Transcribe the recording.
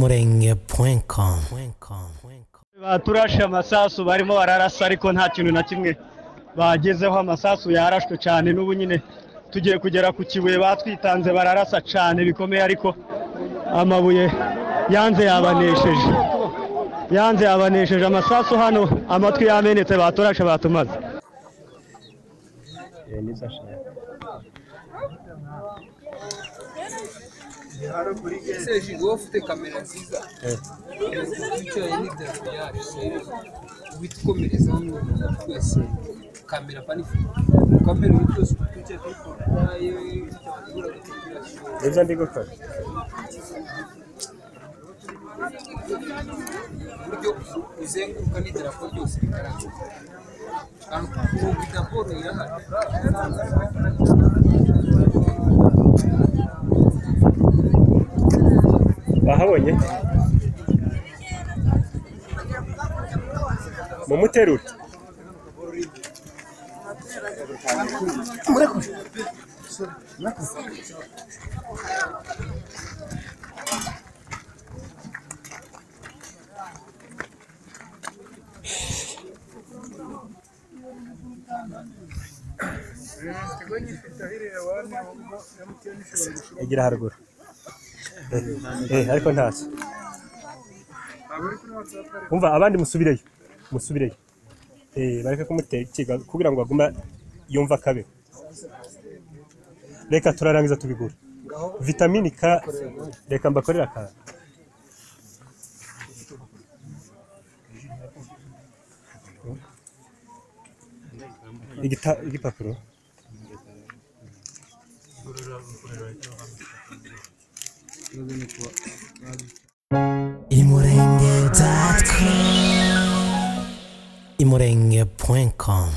imurenge.com baturashe amasasu barimo bararasa ariko nta kintu na kimwe bagezeho amasasu yarashwe cyane n'ubu nyine tugiye kugera ku kibuye batwitanze bararasa cyane bikomeye ariko amabuye yanze yabanesheje yanze yabanesheje amasasu hano amatwi yamenetse baturashe batumaze Ese Jigo wowe ufite kamera nziza wicaye n'idarapo yacu witwomerezaho n'umuntu twese kamera panifoni kamera ubu byose ubu twicaye kuri porotaye turategura gutanga ibyo ndi gukora uburyo uzenguruka n'idarapo ryose bigaragara aho idaporo irahari bahabonye mumuterure egira haruguru eh ariko ntazo umva abandi musubireyo musubireyo eh bareke kumutera ikiga kugira ngo aguma yumva akabe reka turarangiza tubigura vitamini K reka mbakorera akantu Igita- igipapuro imurenge.com imurenge.com